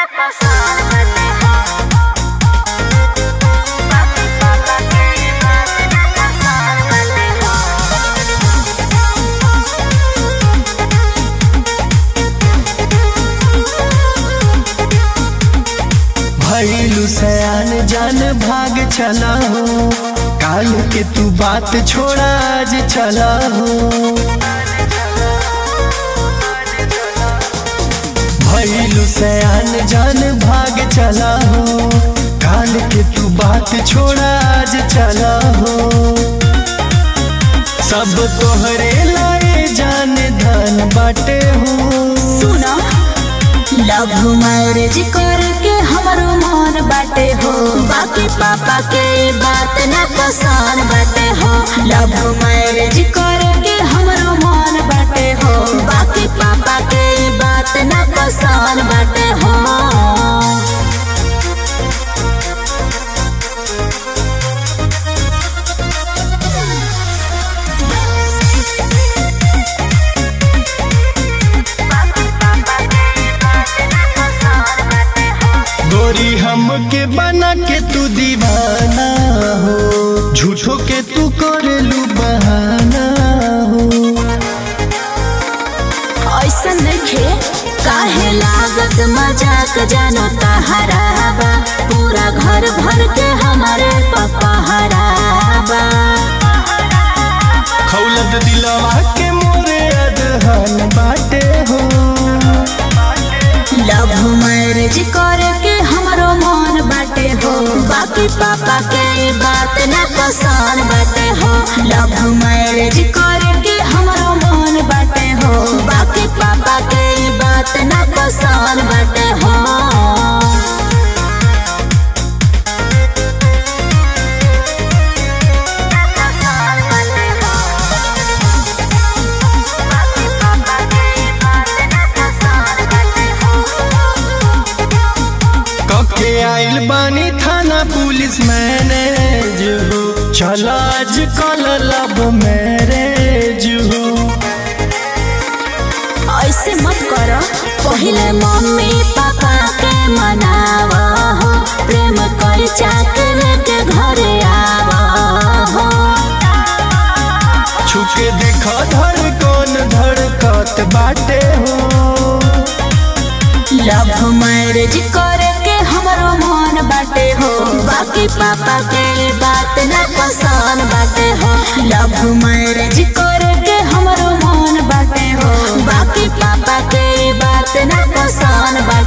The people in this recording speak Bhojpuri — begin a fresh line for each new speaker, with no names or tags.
भैलू सयान जान भाग चला हो काल के तू बात छोड़ा आज चला हो भैलू सयान जान भाग चला हो काल के तू बात छोड़ा आज चला हो सब तोहरे लाए जान धन बाटे हो
सुनो लव मैरिज करके हमरो मन बाटे हो बाकी पापा के बात न पसंद बाटे हो लव मैरिज करके हमरो मन बाटे हो बाकी पापा के बात न पसंद बाटे हो
गोरी हमके बना के तू दीवाना हो झूठो के तू करेलू बहाना हो
ऐसा नइखे काहे लागत मजाक जानो तहराबा पूरा घर भर के हमारे पापा हराबा
खौलत दिलवा के मोरे अदहन बाटे हो
लव मैरिज करके हमरो मन बाटे हो बाकी पापा के बात न पसंद बाटे हो लव मैरिज करके हमरो मन बाटे हो बाकी पापा के बात न पसंद बाटे हो
कके आइल बानी थाना पुलिस मैनेज हो चल आज कल लब मैरेज हो
ऐसे मत कर पहले मम्मी पापा के मनावा हो प्रेम कर चाकर के घरे आवा हो
छुके देख धड़कन धड़कत बाटे हो
लव मैरिज करके हमरो मन बाटे हो बाकी पापा के बात न पसंद बाटे हो लव मैरिज करके हमरो मन बाटे हो बाकी पापा के बात न पसंद बाटे